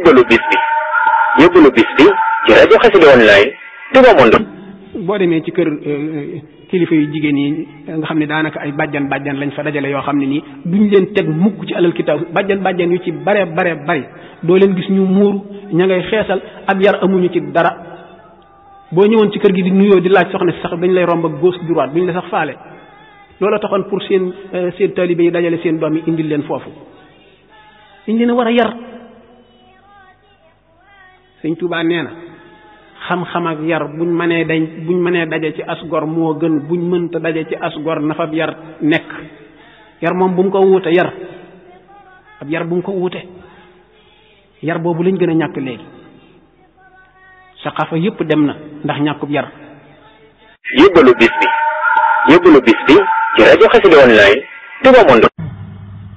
yóbbalu bis bi yóbbalu bis bi ci rajo Xassida online Touba Monde boo demee ci kër kilifa yu jigéen yi nga xam ne daanaka ay bàjjan bàjjan lañ fa dajale yoo xam ne nii duñ leen teg mukk ci alal kitaab bàjjan bàjjan yu ci bare bare bari doo leen gis ñu muuru ña ngay xeesal ab yar amuñu ci dara boo ñëwoon ci kër gi di nuyoo di laaj soxna si sax dañ lay romb ak gauche droite duñ la sax faale loolu taxoon pour seen seen taalibe yi dajale seen doom yi indil leen foofu dañ leen a war a yar sëñ Tuubaa nee na xam-xam ak yar buñ mënee dañ buñ mënee daje ci asgor moo gën buñ mënta daje ci asgor na fa yar nekk yar moom bu mu ko wuute yar ab yar bu mu ko wuute yar boobu lañ gën a ñàkk léegi saqafa yépp dem na ndax ñàkkub yar yóbbalu bis bi yóbbalu bis bi ci rajo Xassida online Touba Monde